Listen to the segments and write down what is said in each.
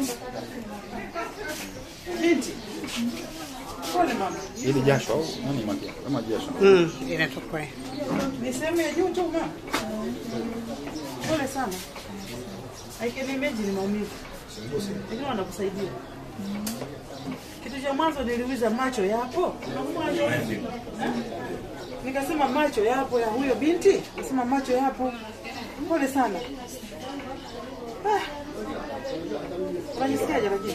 Binti. Pole mama. Ili jasho au nani makia? Kama jasho. Mm, inatoka. Ni sehemu ya juu tu mama. Pole sana. I can imagine maumivu. Lakini wanakusaidia. Kitu cha mwanzo niliuliza macho yapo? Eh? Nikasema macho yapo ya huyo binti? Nikasema macho yapo. Pole sana. Ah. Unajisikiaje lakini?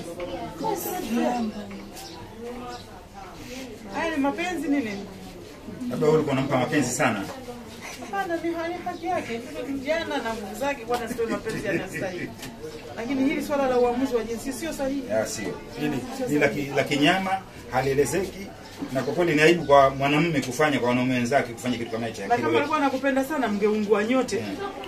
Haya ni mapenzi nini? Labda wewe ulikuwa unampa mapenzi sana. Hapana, ni hali haki yake. Vijana na nguvu zake kwa nasi mapenzi yanastahili. Lakini hili swala la uamuzi wa jinsia sio sahihi. Ah, sio. Hili ni la ki- la kinyama, halielezeki na kwa kweli ni aibu kwa mwanamume kufanya kwa wanaume wenzake kufanya kitu kama hicho. Na Lakini kama wewe- alikuwa anakupenda sana mngeungua nyote.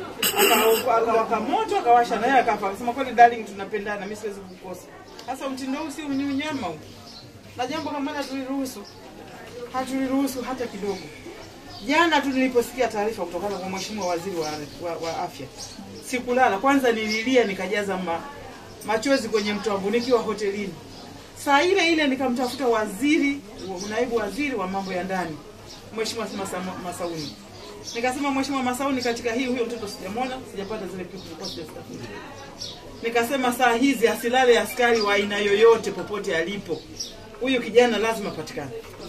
Aka- Akawaka moto akawasha naye akafa. Akasema kweli darling tunapendana, mimi siwezi kukukosa. Sasa mtindo huu si ni unyama huu. Na jambo kama hili hatuliruhusu. Hatuliruhusu hata kidogo. Jana tu niliposikia taarifa kutokana kwa mheshimiwa waziri wa, wa, wa afya, sikulala. Kwanza nililia nikajaza ma, machozi kwenye mto wangu nikiwa hotelini. Saa ile ile nikamtafuta waziri, naibu waziri wa mambo ya ndani, mheshimiwa Masa, Masauni. Nikasema mheshimiwa Masauni, katika hii huyo mtoto sijamwona, sijapata zile picha zilikuwa sijazitafuta. Nikasema saa hizi asilale askari wa aina yoyote popote alipo, huyu kijana lazima patikane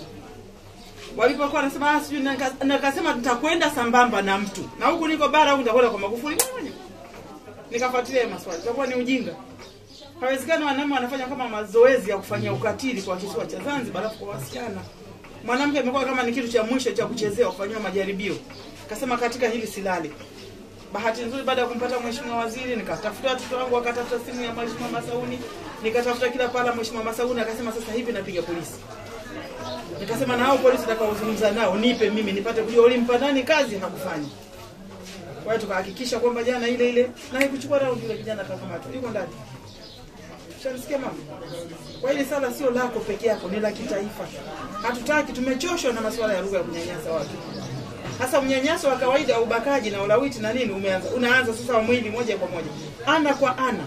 walipokuwa wanasema ah, sijui nika- nikasema nitakwenda sambamba na mtu na huku niko bara huku nitakwenda kwa Magufuli mwenyewe. Nikafuatilia hayo maswali, itakuwa ni ujinga. Hawezekani wanaume wanafanya kama mazoezi ya kufanya ukatili kwa kisiwa cha Zanzibar, alafu kwa wasichana mwanamke amekuwa kama ni kitu cha mwisho cha kuchezea, kufanyiwa majaribio. Kasema katika hili silali. Bahati nzuri baada ya kumpata mheshimiwa waziri, nikatafuta watoto wangu, wakatafuta simu ya mheshimiwa Masauni, nikatafuta kila pala. Mheshimiwa Masauni akasema sasa hivi napiga polisi. Nikasema na hao polisi utakaozungumza nao nipe mimi nipate kujua ulimpa nani kazi hakufanya. Kwa hiyo tukahakikisha kwamba jana ile ile na haikuchukua raundi ile kijana akakamatwa. Yuko ndani. Shanisikia mama? Kwa hili sala sio lako peke yako, ni la kitaifa. Hatutaki, tumechoshwa na masuala ya lugha ya kunyanyasa watu. Hasa mnyanyaso wa kawaida, ubakaji na ulawiti na nini umeanza, unaanza sasa wa mwili moja kwa moja, ana kwa ana.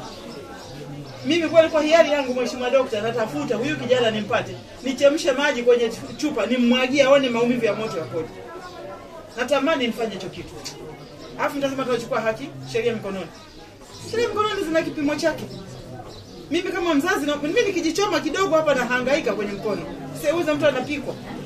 Mimi kweli kwa hiari yangu, mheshimiwa dokta, natafuta huyu kijana nimpate, nichemshe maji kwenye chupa, nimmwagie aone maumivu ya moto yakoje. Natamani nifanye hicho kitu, alafu nitasema tunachukua haki, sheria mikononi. Sheria mikononi zina kipimo chake. Mimi kama mzazi na, mimi nikijichoma kidogo hapa nahangaika kwenye mkono, seuza mtu anapikwa